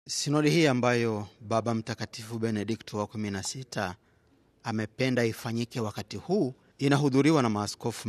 Sinodi hii ambayo Baba Mtakatifu Benedikto wa 16 amependa ifanyike wakati huu inahudhuriwa na maaskofu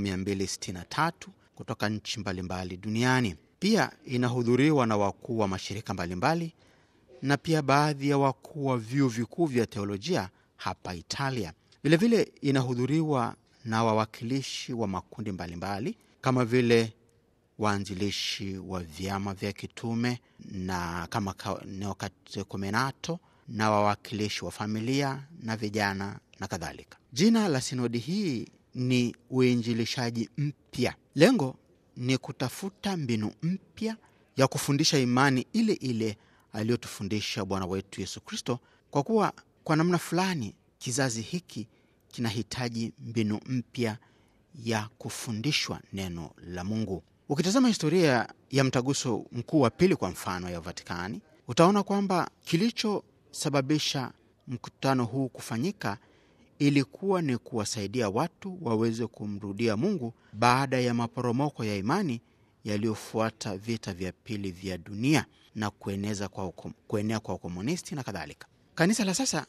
263 kutoka nchi mbalimbali duniani. Pia inahudhuriwa na wakuu wa mashirika mbalimbali na pia baadhi ya wakuu wa vyuo vikuu vya teolojia hapa Italia. Vilevile inahudhuriwa na wawakilishi wa makundi mbalimbali kama vile waanzilishi wa vyama vya kitume na kama Neokatekumenato na wawakilishi wa familia na vijana na kadhalika. Jina la sinodi hii ni uinjilishaji mpya. Lengo ni kutafuta mbinu mpya ya kufundisha imani ile ile aliyotufundisha Bwana wetu Yesu Kristo, kwa kuwa kwa namna fulani kizazi hiki kinahitaji mbinu mpya ya kufundishwa neno la Mungu. Ukitazama historia ya mtaguso mkuu wa pili kwa mfano ya Vatikani, utaona kwamba kilichosababisha mkutano huu kufanyika ilikuwa ni kuwasaidia watu waweze kumrudia Mungu baada ya maporomoko ya imani yaliyofuata vita vya pili vya dunia na kueneza kwa ukom, kuenea kwa ukomunisti na kadhalika. Kanisa la sasa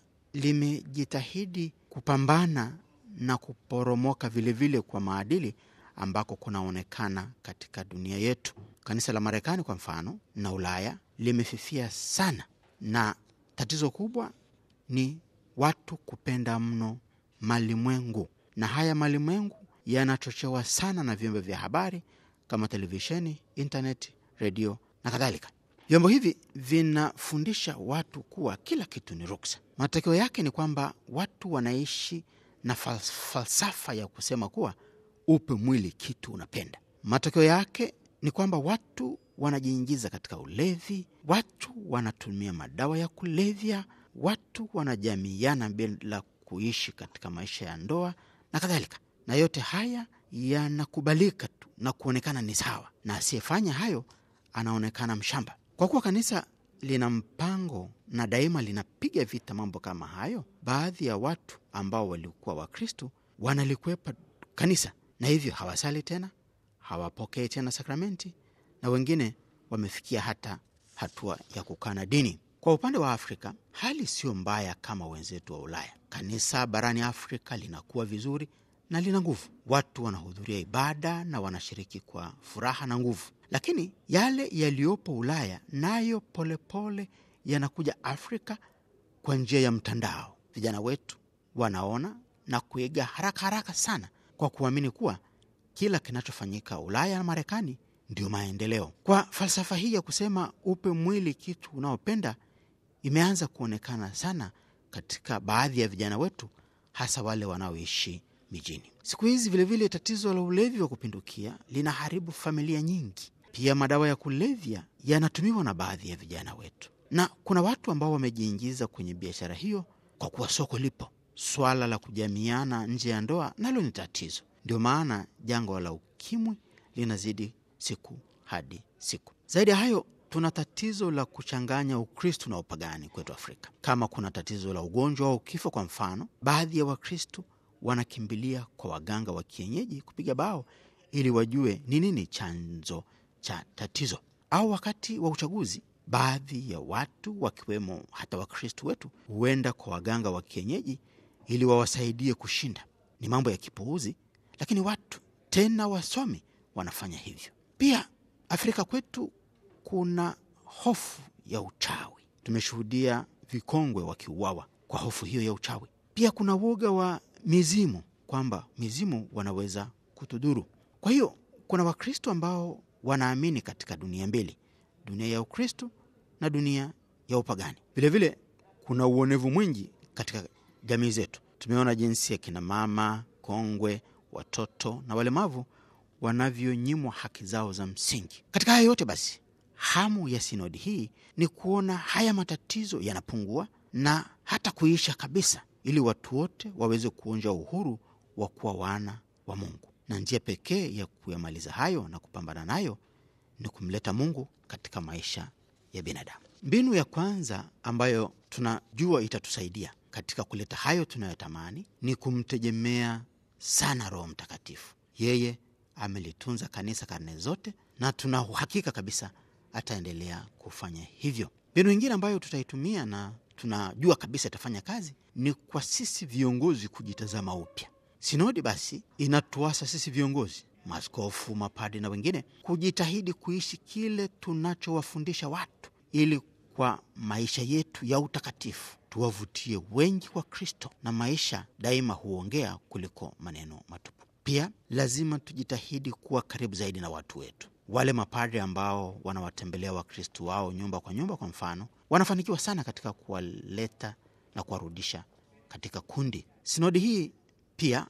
limejitahidi kupambana na kuporomoka vilevile vile kwa maadili ambako kunaonekana katika dunia yetu. Kanisa la Marekani kwa mfano na Ulaya limefifia sana, na tatizo kubwa ni watu kupenda mno malimwengu, na haya malimwengu yanachochewa sana na vyombo vya habari kama televisheni, intaneti, redio na kadhalika. Vyombo hivi vinafundisha watu kuwa kila kitu ni ruksa. Matokeo yake ni kwamba watu wanaishi na falsafa ya kusema kuwa upe mwili kitu unapenda. Matokeo yake ni kwamba watu wanajiingiza katika ulevi, watu wanatumia madawa ya kulevya, watu wanajamiana bila kuishi katika maisha ya ndoa na kadhalika, na yote haya yanakubalika tu na kuonekana ni sawa, na asiyefanya hayo anaonekana mshamba. Kwa kuwa kanisa lina mpango na daima linapiga vita mambo kama hayo, baadhi ya watu ambao walikuwa Wakristo wanalikwepa kanisa na hivyo hawasali tena, hawapokei tena sakramenti, na wengine wamefikia hata hatua ya kukana dini. Kwa upande wa Afrika hali sio mbaya kama wenzetu wa Ulaya. Kanisa barani Afrika linakuwa vizuri na lina nguvu, watu wanahudhuria ibada na wanashiriki kwa furaha na nguvu, lakini yale yaliyopo Ulaya nayo polepole yanakuja Afrika kwa njia ya mtandao. Vijana wetu wanaona na kuiga haraka haraka sana kwa kuamini kuwa kila kinachofanyika Ulaya na Marekani ndio maendeleo. Kwa falsafa hii ya kusema upe mwili kitu unaopenda imeanza kuonekana sana katika baadhi ya vijana wetu, hasa wale wanaoishi mijini. Siku hizi vilevile, tatizo la ulevi wa kupindukia linaharibu familia nyingi. Pia madawa ya kulevya yanatumiwa na baadhi ya vijana wetu, na kuna watu ambao wamejiingiza kwenye biashara hiyo kwa kuwa soko lipo. Swala la kujamiana nje ya ndoa nalo ni tatizo. Ndio maana jangwa la ukimwi linazidi siku hadi siku. Zaidi ya hayo, tuna tatizo la kuchanganya Ukristu na upagani kwetu Afrika. Kama kuna tatizo la ugonjwa au kifo, kwa mfano, baadhi ya Wakristu wanakimbilia kwa waganga wa kienyeji kupiga bao ili wajue ni nini chanzo cha tatizo. Au wakati wa uchaguzi, baadhi ya watu wakiwemo hata Wakristu wetu huenda kwa waganga wa kienyeji ili wawasaidie kushinda. Ni mambo ya kipuuzi, lakini watu tena wasomi wanafanya hivyo. Pia Afrika kwetu kuna hofu ya uchawi. Tumeshuhudia vikongwe wakiuawa kwa hofu hiyo ya uchawi. Pia kuna woga wa mizimu, kwamba mizimu wanaweza kutudhuru. Kwa hiyo kuna Wakristo ambao wanaamini katika dunia mbili, dunia ya Ukristo na dunia ya upagani. Vilevile kuna uonevu mwingi katika jamii zetu. Tumeona jinsi ya kina mama kongwe, watoto na walemavu wanavyonyimwa haki zao za msingi. Katika haya yote basi, hamu ya sinodi hii ni kuona haya matatizo yanapungua na hata kuisha kabisa, ili watu wote waweze kuonja uhuru wa kuwa wana wa Mungu, na njia pekee ya kuyamaliza hayo na kupambana nayo ni kumleta Mungu katika maisha ya binadamu. Mbinu ya kwanza ambayo tunajua itatusaidia katika kuleta hayo tunayotamani ni kumtegemea sana Roho Mtakatifu. Yeye amelitunza kanisa karne zote, na tuna uhakika kabisa ataendelea kufanya hivyo. Mbinu ingine ambayo tutaitumia na tunajua kabisa itafanya kazi ni kwa sisi viongozi kujitazama upya. Sinodi basi inatuasa sisi viongozi, maaskofu, mapadi na wengine kujitahidi kuishi kile tunachowafundisha watu, ili kwa maisha yetu ya utakatifu tuwavutie wengi kwa Kristo, na maisha daima huongea kuliko maneno matupu. Pia lazima tujitahidi kuwa karibu zaidi na watu wetu. Wale mapadre ambao wanawatembelea Wakristo wao nyumba kwa nyumba, kwa mfano, wanafanikiwa sana katika kuwaleta na kuwarudisha katika kundi. Sinodi hii pia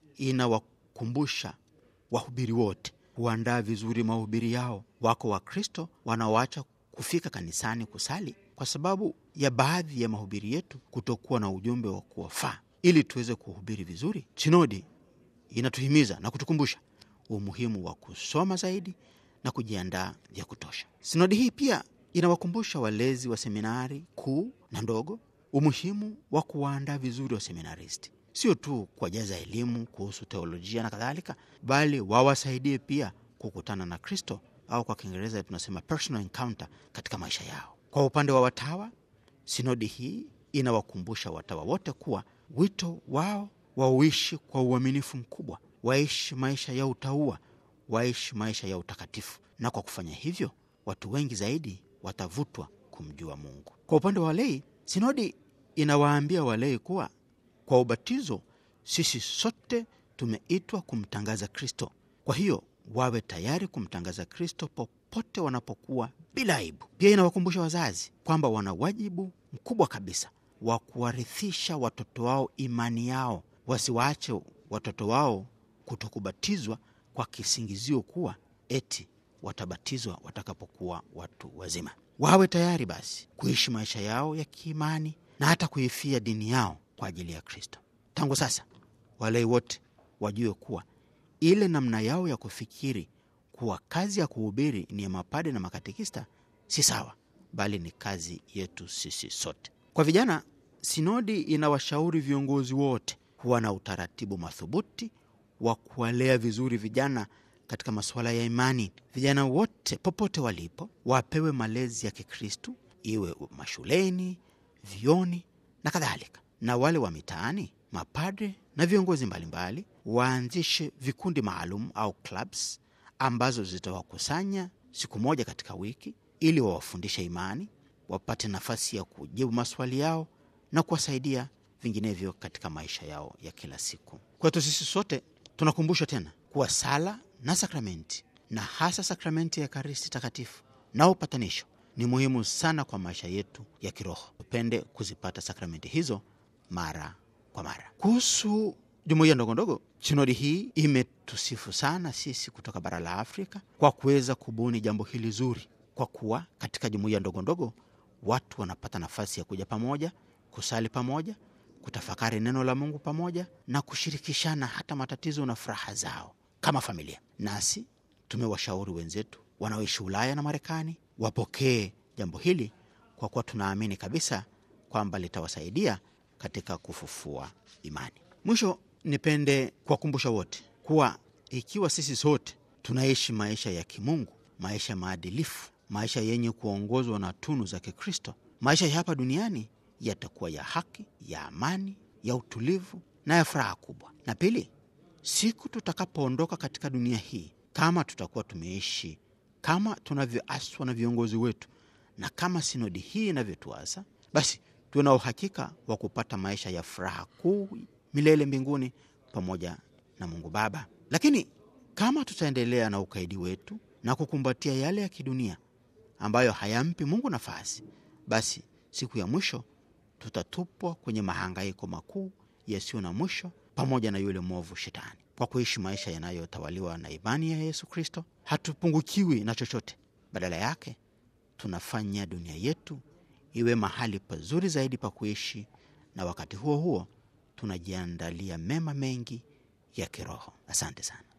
inawakumbusha wahubiri wote kuandaa vizuri mahubiri yao. Wako Wakristo wanaoacha kufika kanisani kusali kwa sababu ya baadhi ya mahubiri yetu kutokuwa na ujumbe wa kuwafaa. Ili tuweze kuhubiri vizuri, sinodi inatuhimiza na kutukumbusha umuhimu wa kusoma zaidi na kujiandaa vya kutosha. Sinodi hii pia inawakumbusha walezi wa seminari kuu na ndogo umuhimu wa kuwaandaa vizuri wa seminaristi, sio tu kuwajaza elimu kuhusu teolojia na kadhalika, bali wawasaidie pia kukutana na Kristo au kwa Kiingereza tunasema personal encounter katika maisha yao. Kwa upande wa watawa, sinodi hii inawakumbusha watawa wote kuwa wito wao wauishi kwa uaminifu mkubwa, waishi maisha ya utaua, waishi maisha ya utakatifu, na kwa kufanya hivyo watu wengi zaidi watavutwa kumjua Mungu. Kwa upande wa walei, sinodi inawaambia walei kuwa kwa ubatizo sisi sote tumeitwa kumtangaza Kristo. Kwa hiyo wawe tayari kumtangaza Kristo popote wanapokuwa bila aibu. Pia inawakumbusha wazazi kwamba wana wajibu mkubwa kabisa wa kuwarithisha watoto wao imani yao, wasiwaache watoto wao kutokubatizwa kwa kisingizio kuwa eti watabatizwa watakapokuwa watu wazima. Wawe tayari basi kuishi maisha yao ya kiimani na hata kuifia dini yao kwa ajili ya Kristo. Tangu sasa, walei wote wajue kuwa ile namna yao ya kufikiri kuwa kazi ya kuhubiri ni ya mapade na makatekista si sawa, bali ni kazi yetu sisi sote. Kwa vijana, sinodi inawashauri viongozi wote kuwa na utaratibu madhubuti wa kuwalea vizuri vijana katika masuala ya imani. Vijana wote popote walipo wapewe malezi ya Kikristu, iwe mashuleni, vioni na kadhalika, na wale wa mitaani, mapadre na viongozi mbalimbali waanzishe vikundi maalum au clubs ambazo zitawakusanya siku moja katika wiki ili wawafundishe imani, wapate nafasi ya kujibu maswali yao na kuwasaidia vinginevyo katika maisha yao ya kila siku. Kwetu sisi sote tunakumbushwa tena kuwa sala na sakramenti na hasa sakramenti ya Ekaristi Takatifu na upatanisho ni muhimu sana kwa maisha yetu ya kiroho. Tupende kuzipata sakramenti hizo mara kwa mara. Kuhusu jumuiya ndogondogo, sinodi hii imetusifu sana sisi kutoka bara la Afrika kwa kuweza kubuni jambo hili zuri, kwa kuwa katika jumuiya ndogondogo watu wanapata nafasi ya kuja pamoja, kusali pamoja, kutafakari neno la Mungu pamoja na kushirikishana hata matatizo na furaha zao kama familia. Nasi tumewashauri wenzetu wanaoishi Ulaya na Marekani wapokee jambo hili kwa kuwa tunaamini kabisa kwamba litawasaidia katika kufufua imani. Mwisho, nipende kuwakumbusha wote kuwa ikiwa sisi sote tunaishi maisha ya kimungu, maisha maadilifu, maisha yenye kuongozwa na tunu za Kikristo, maisha ya hapa duniani yatakuwa ya haki, ya amani, ya utulivu na ya furaha kubwa. Na pili, siku tutakapoondoka katika dunia hii, kama tutakuwa tumeishi kama tunavyoaswa na viongozi wetu na kama sinodi hii inavyotuasa, basi tuna uhakika wa kupata maisha ya furaha kuu milele mbinguni pamoja na Mungu Baba. Lakini kama tutaendelea na ukaidi wetu na kukumbatia yale ya kidunia ambayo hayampi Mungu nafasi, basi siku ya mwisho tutatupwa kwenye mahangaiko makuu yasiyo na mwisho pamoja na yule mwovu Shetani. Kwa kuishi maisha yanayotawaliwa na imani ya Yesu Kristo, hatupungukiwi na chochote. Badala yake, tunafanya dunia yetu iwe mahali pazuri zaidi pa kuishi, na wakati huo huo tunajiandalia mema mengi ya kiroho. Asante sana.